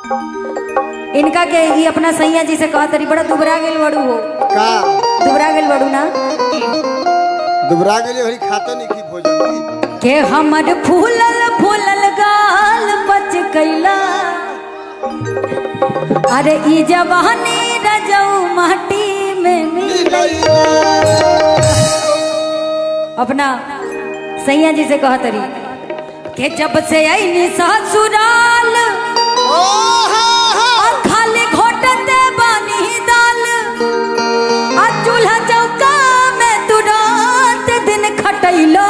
इनका के ये अपना सैया जी से कहा तरी बड़ा दुबरा गेल बड़ू हो का दुबरा गेल बड़ू ना दुबरा गेली हरी खाता नहीं की भोजन के हमर फूलल फूलल गाल बच कैला अरे ई जवानी रजऊ माटी में मिलैला अपना सैया जी से कहा तरी के जब से आई ससुराल आ खाली घोटते बानी दाल आ चूल्हा चौका में तू रात दिन खटैला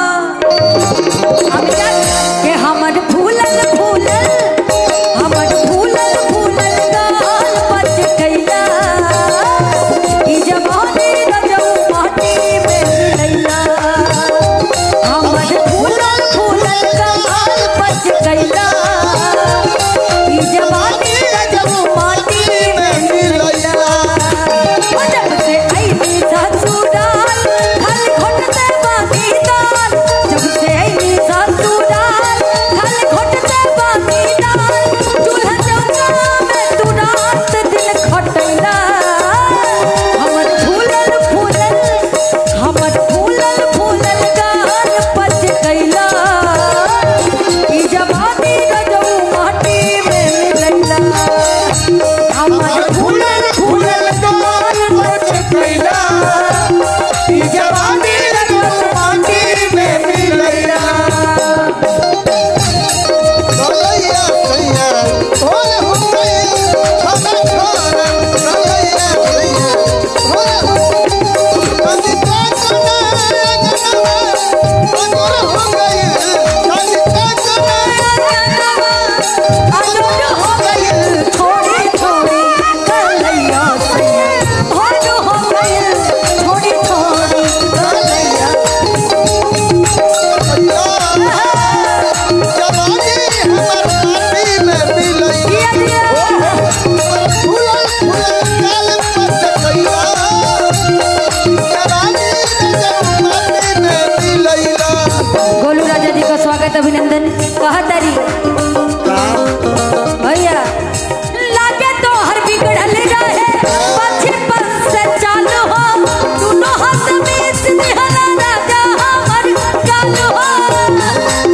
हम जा- के हमर फूलल फूलल हमर फूलल फूलल गाल बच गइला ई जवानी रजऊ माटी में मिलैला हमर फूलल फूलल गाल बच गइला ई जवानी रजऊ माटी में मिलैला ओ जब से आईनी ससुराल खाली घोटते बाकी दाल जब से आईनी ससुराल खाली घोटते बाकी दाल चूल्हा चौका में तू रात दिन खटैला हमर फूलल फूलल हमर फूलल फूलल गाल पच गइला ई जवानी रजऊ माटी में मिलैला हमर फूलल फूलल गाल पच गइला ई जवानी रजऊ माटी में मिलैला रलैया सैया होले हो गए छोटा छोरा रलैया सैया होले हो कदी का करना अंगना अंगोर हो गए कदी का करना आलोट हो गइल थोड़ी थोड़ी कलैया सैया भाग हो गइल थोड़ी थोड़ी कलैया जवानी हमर माटी में मिलई दिया दिया फूलल फूलल काल पत गइला जवानी माटी में मिलईला गोलू राजा जी का स्वागत अभिनंदन कहा तारी भैया लागे तो हर बिगड़ल रहे बचपन से चालू हो दोनों हाथ में सिहरा राजा हमर चालू हो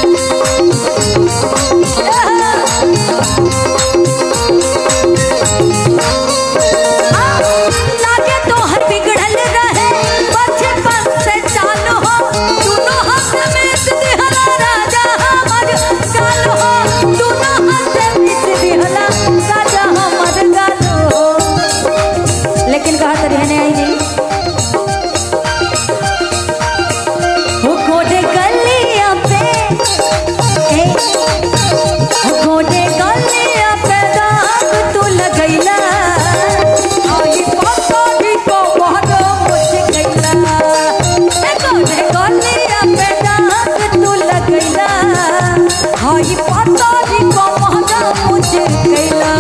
लागे तो हर बिगड़ल रहे बचपन से चालू हो दोनों हाथ में सिहरा राजा हमर चालू हो दोनों हाथ में सिहरा राजा हमर चालू हो लेकिन कहा तरी है आई नहीं हो गोडे गलिया पे ए, हो गोडे गलिया पे दाग तू लगैला आई पकड़ी को बहुत मुझ गैला ए गोडे गलिया पे दाग तू लगैला आई पकड़ी को बहुत मुझ गैला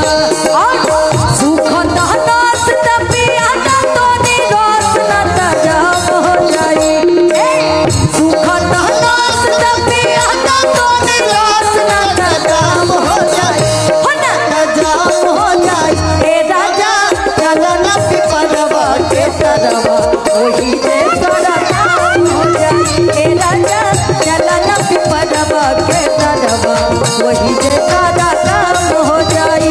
सुख दहनास तपिया तो निराश न तजाब हो जाए सुख दहनास तपिया तो निराश न तजाब हो जाए हो ना तजाब हो जाए ए राजा चलो न पिपरवा के तरवा वही जे तोरा काम हो जाए ए राजा चलो न पिपरवा के तरवा वही जे तोरा काम हो जाए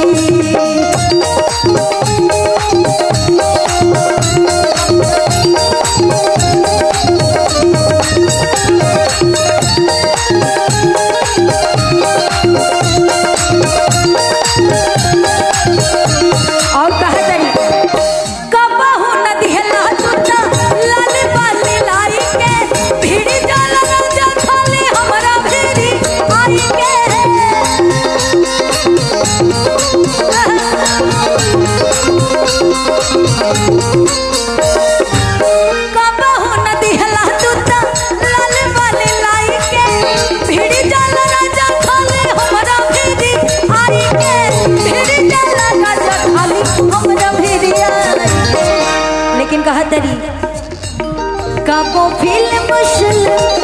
और कहा तरी कबहू न दिहला तुता लाल बाली लाई के भीड़ी जाला राजा खाली हमरा भीड़ी आई के कबहू न दिहला तुता लाल बाली लाई के भीड़ी जाला राजा खाली हमरा भीड़ी आई के भीड़ी जाला राजा खाली हमरा भीड़ी आई के लेकिन कहा तरी काबो फिल्म मुश्किल